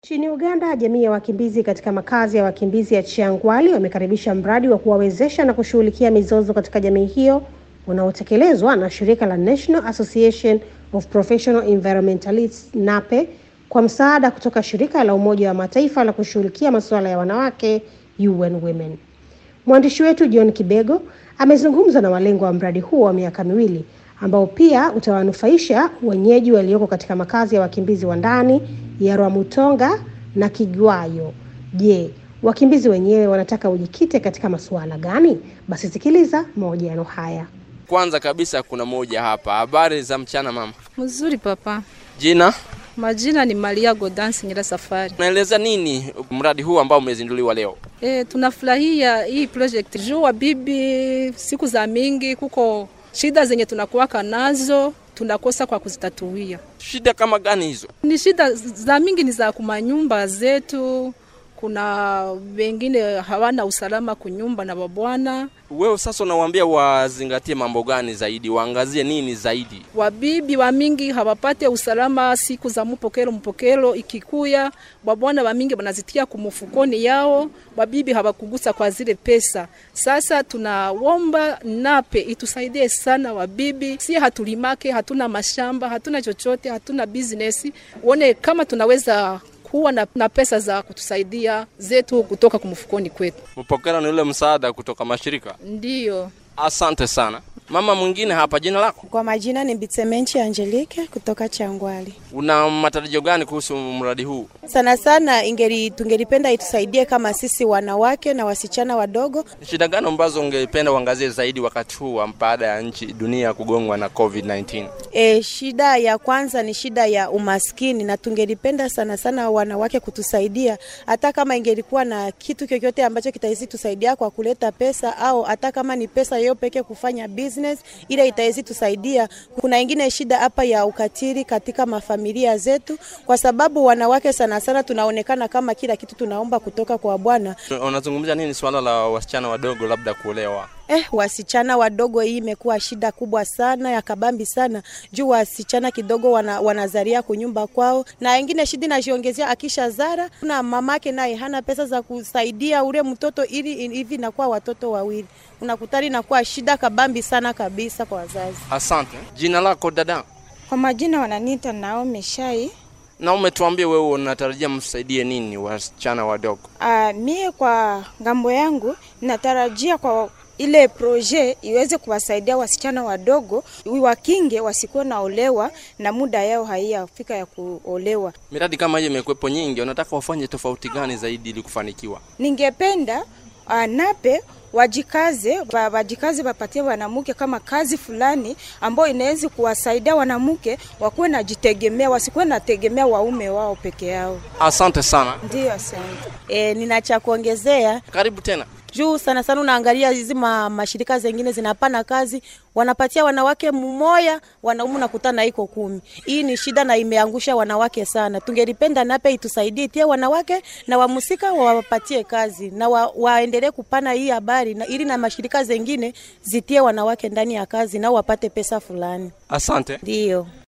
Nchini Uganda, jamii ya wakimbizi katika makazi ya wakimbizi ya Chiangwali wamekaribisha mradi wa kuwawezesha na kushughulikia mizozo katika jamii hiyo unaotekelezwa na shirika la National Association of Professional Environmentalists NAPE kwa msaada kutoka shirika la Umoja wa Mataifa la kushughulikia masuala ya wanawake UN Women. Mwandishi wetu John Kibego amezungumza na walengwa wa mradi huo wa miaka miwili ambao pia utawanufaisha wenyeji walioko katika makazi ya wakimbizi wa ndani ya Rwamutonga na Kigwayo. Je, wakimbizi wenyewe wanataka ujikite katika masuala gani? Basi sikiliza mahojiano haya. Kwanza kabisa kuna moja hapa. Habari za mchana mama. Mzuri papa. Jina? Majina ni Maria Godansi Nyira Safari. Naeleza nini mradi huu ambao umezinduliwa leo? E, tunafurahia hii project juu wa bibi, siku za mingi kuko shida zenye tunakuwaka nazo tunakosa kwa kuzitatuia. Shida kama gani hizo? Ni shida za mingi, ni za kumanyumba zetu. Kuna wengine hawana usalama kunyumba na babwana. Wewe sasa unawaambia wazingatie mambo gani zaidi, waangazie nini zaidi? Wabibi wa mingi hawapate usalama siku za mpokelo mpokelo ikikuya, babwana wa mingi wanazitia kumufukoni yao, wabibi hawakugusa kwa zile pesa. Sasa tunaomba nape itusaidie sana wabibi, si hatulimake, hatuna mashamba, hatuna chochote, hatuna business, uone kama tunaweza kuwa na, na pesa za kutusaidia zetu kutoka kumfukoni kwetu. Mpokera ni ule msaada kutoka mashirika. Ndiyo. Asante sana. Mama mwingine hapa, jina lako? Kwa majina ni Bitsemenchi Angelique kutoka Changwali. Una matarajio gani kuhusu mradi huu? Sana sana ingeri tungelipenda itusaidie kama sisi wanawake na wasichana wadogo. Shida gani ambazo ungependa uangazie zaidi wakati huu baada ya nchi dunia kugongwa na COVID-19? E, shida ya kwanza ni shida ya umaskini, na tungelipenda sana sana wanawake kutusaidia, hata kama ingelikuwa na kitu chochote ambacho kitawezi tusaidia kwa kuleta pesa, au hata kama ni pesa hiyo peke kufanya business ile itawezi tusaidia. Kuna ingine shida hapa ya ukatili katika mafamilia zetu, kwa sababu wanawake sana sana tunaonekana kama kila kitu tunaomba kutoka kwa Bwana. Unazungumzia nini swala la wasichana wadogo labda kuolewa? Eh, wasichana wadogo, hii imekuwa shida kubwa sana ya kabambi sana juu wasichana kidogo wana, wanazaria kunyumba kwao, na wengine shida inajiongezea akisha zara na mamake naye hana pesa za kusaidia ule mtoto, ili hivi inakuwa watoto wawili, unakutani inakuwa shida kabambi sana kabisa kwa wazazi. Asante. Jina lako dada? Kwa majina wananiita Naomi Shai. Na umetuambia wewe unatarajia msaidie nini wasichana wadogo? Uh, mie kwa ngambo yangu natarajia kwa ile proje iweze kuwasaidia wasichana wadogo wakinge wasikuwe naolewa na muda yao haiyafika ya kuolewa. Miradi kama hiyo imekuwepo nyingi, unataka wafanye tofauti gani zaidi ili kufanikiwa? Ningependa uh, nape wajikaze wajikaze, wapatie wanamke kama kazi fulani ambayo inaweza kuwasaidia wanamke wakuwe najitegemea, wasikuwe nategemea waume wao peke yao. Asante sana. Ndio, asante. E, nina cha kuongezea. Karibu tena juu sana sana unaangalia hizi ma, mashirika zengine zinapana kazi wanapatia wanawake mmoja, wanaume nakutana iko kumi. Hii ni shida na imeangusha wanawake sana. Tungelipenda nape itusaidie tie wanawake na wamusika wawapatie kazi na wa, waendelee kupana hii habari na ili na mashirika zengine zitie wanawake ndani ya kazi nao wapate pesa fulani. Asante. Ndio.